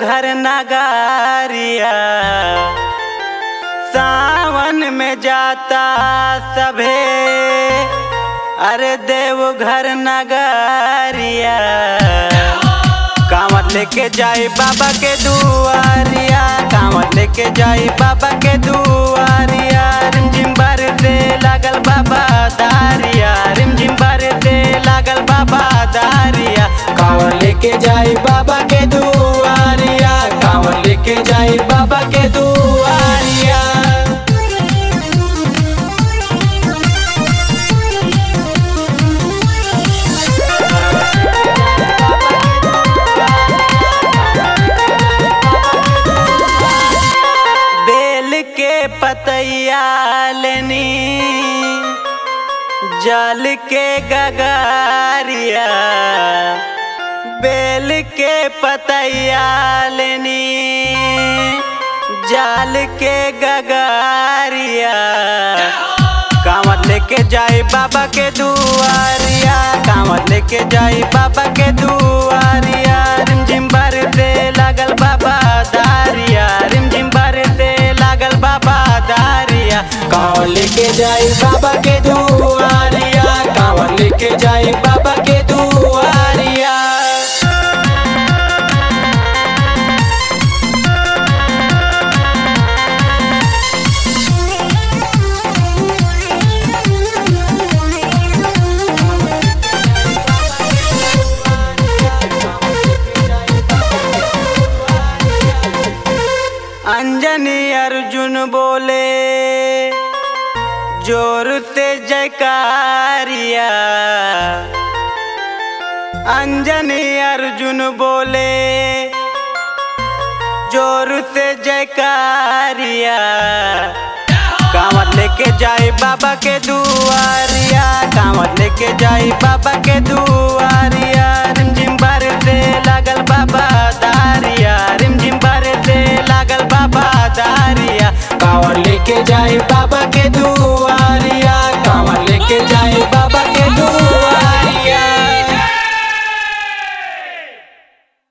देवघर नगारिया सावन में जाता सभे अरे देवघर नगारिया कांवत लेके जाई बाबा के दुआरिया कांवत लेके जाई बाबा के दुआरिया रिमझिम बरसे लागल बाबा दारिया रिमझिम बरसे लागल बाबा दारिया कांवर लेके जाई बाबा के दुआरिया कांवर लेके जाई बाबा के दुआरिया बेल के पतैया लेनी जल के गगारिया बेल के पतैया लेनी जल के गगारिया कांवर लेके जाई बाबा के दुआरिया कांवर लेके जाई बाबा के दुआरिया रिमझिम बरसे लागल बाबा दारिया रिमझिम बरसे लागल बाबा दारिया कांवर लेके जाई बाबा के दुआरिया कांवर लेके जाई बाबा के दुआरिया अंजनी अर्जुन बोले जोर से जयकारिया अंजनी अर्जुन बोले जोर से जयकारिया कांवर लेके जाई बाबा के दुआरिया कांवर लेके जाई बाबा के दुआरिया रिमझिम बरसे लागल बाबा दारिया